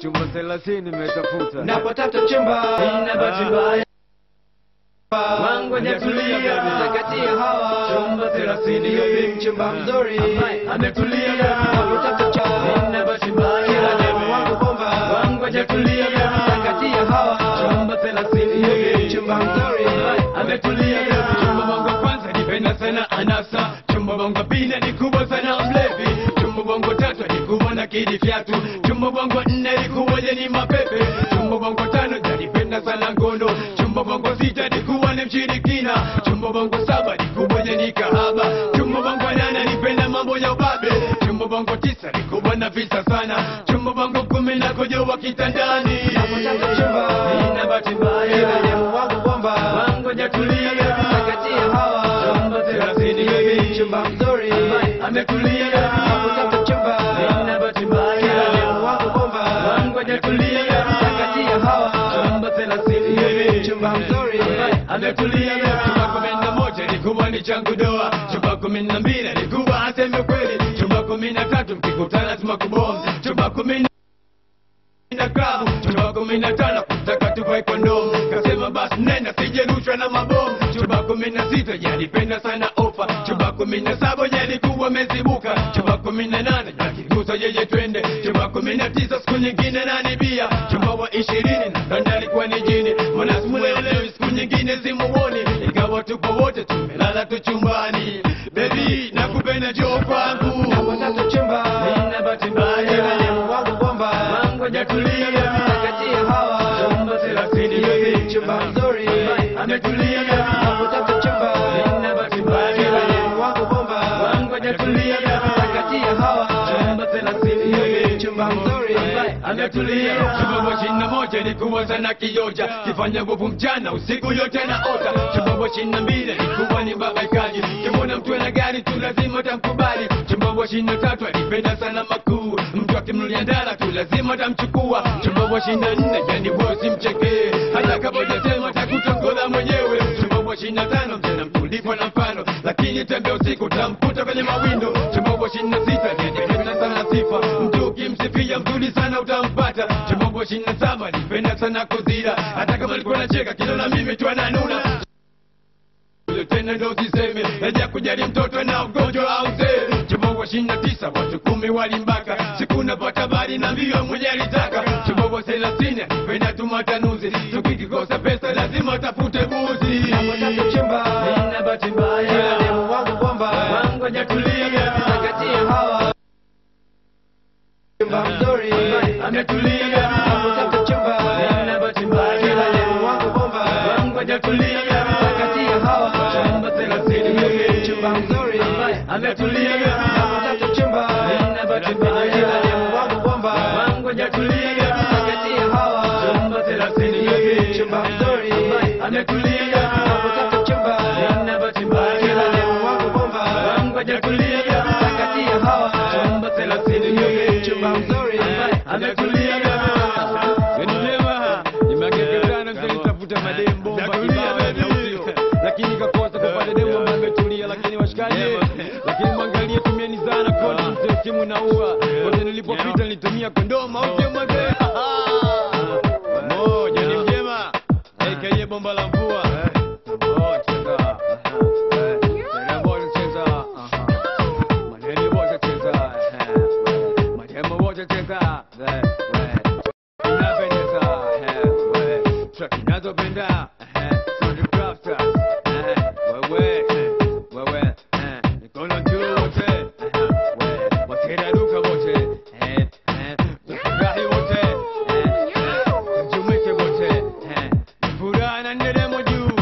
chumba thelathini nimetafuta napotaka chumba Nina bahati mbaya. wangu hajatulia kati ya hawa Chumba thelathini baby. mchumba mzuri Ambaye ametulia. napotaka chumba Nina bahati mbaya. kila demu wangu bomba Wangu hajatulia. kati ya hawa Chumba thelathini baby. mchumba mzuri ametulia chumba bongo kwanza nipenda sana anasa chumba bongo pili ni kubwa sana mlevi chumba bongo tatu ni kubwa na kidi fyatu chumba bongo nne ni kubwa ni mapepe chumba bongo tano janipenda sana ngono chumba bongo sita ni kubwa ni mshirikina chumba bongo saba ni kubwa ni kahaba chumba bongo nane nipenda mambo ya ubabe chumba bongo tisa ni kubwa na visa sana chumba bongo kumi na kojoa kitandani napotaka chumba Nina bahati mbaya. kila demu wangu bomba wangu hajatulia kati ya hawa chumba thelathini baby. mchumba mzuri ametulia napotaka chumba Nina bahati kila mbaya demu wangu bomba wangu hajatulia kati ya hawa chumba thelathini baby. mchumba mzuri ametulia chumba kumi na moja ni kubwa ni changu doa chumba kumi na mbili ni kubwa aseme kweli chumba kumi na tatu mkikutana tumakubomu chumba kumi na na klabu chumba kumi na tano kutaka tuvae kondomu kasema basi nenda sijerushwa na mabomu chumba kumi na sita yanipenda sana ofa chumba kumi na saba yalikuwa mezibuka chumba kumi na nane yakigusa yeye twende chumba kumi na tisa siku nyingine nanibia chumba wa ishirini na kanda alikuwa ni jini mwana simuelewi siku nyingine simuoni ingawa tupo wote tumelala tu chumbani bebi nakupenda joo kwangu napotaka chumba Nina bahati mbaya. kila demu wangu bomba wangu hajatulia kati ya hawa chumba thelathini baby. mchumba mzuri ametulia napotaka chumba Nina bahati kila mbaya. demu wangu bomba wangu hajatulia kati ya hawa chumba thelathini baby. mchumba mzuri ametulia chumba ishirini na moja ilikuwa sana kioja kifanya nguvu mchana usiku yote na ota chumba ishirini na mbili ilikuwa ni babaikaji kimona mtu ana gari tu lazima tamkubali chumba ishirini na tatu alipenda sana makuu mtu akimnulia ndara tu lazima tamchukua chumba ishirini na nne yani bosi mchekee hata kama hujasema takutongoza mwenyewe chumba ishirini na tano mtena mtulivu na mfano lakini tembea usiku tamkuta kwenye mawindo chumba ishirini na sita nipenda sana sifa mtu ukimsifia mzuri sana utampata chumba ishirini na saba nipenda sana kuzira hata kama alikuwa nacheka kilo na mimi tu ananuna Huyo tena ndo siseme naja kujali mtoto na ugonjwa au zee chumba ishirini na tisa watu kumi walimbaka siku napata habari na mbio mwenye alitaka chumba thelathini penda tumatanuzi tukikikosa pesa lazima tafute buzi napotaka chumba Nina bahati mbaya. kila demu wangu bomba wangu hajatulia kati ya hawa mchumba mzuri ametulia napotaka chumba Nina bahati mbaya. kila demu wangu bomba wangu hajatulia kati ya hawa chumba thelathini baby. mchumba mzuri ametulia napotaka chumba Nina bahati mbaya. kila demu wangu bomba wangu hajatulia kati ya hawa chumba thelathini baby. mchumba mzuri ametulia napotaka chumba Nina bahati mbaya. kila demu wangu bomba wangu hajatulia kati ya hawa chumba thelathini baby. mchumba mzuri ametulia Yaani vyema, nimehakika sana mzee nitafuta mademu bomba Natulia, kibao ya baby. nausi. lakini kakosa kupata demu ambaye ametulia lakini washikaji lakini mwangalie tumieni sana kodi mzee simu naua kote nilipopita nilitumia kondoma au sio mzee moja ni mjema aka bomba la mvua Oh, cheza. Eh, cheza bora, cheza. Aha. Maneno bora, cheza. Eh, mademo bora, cheza. Eh, eh. Inapendeza, eh, we. Track inazopenda, eh, Sound Crafters, eh, wewe, eh, wewe, eh, mikono juu wote, eh, we. Wakiraruka wote, eh, eh, tufurahi wote, eh, eh, tujumuike wote, eh, furaha na nderemo juu,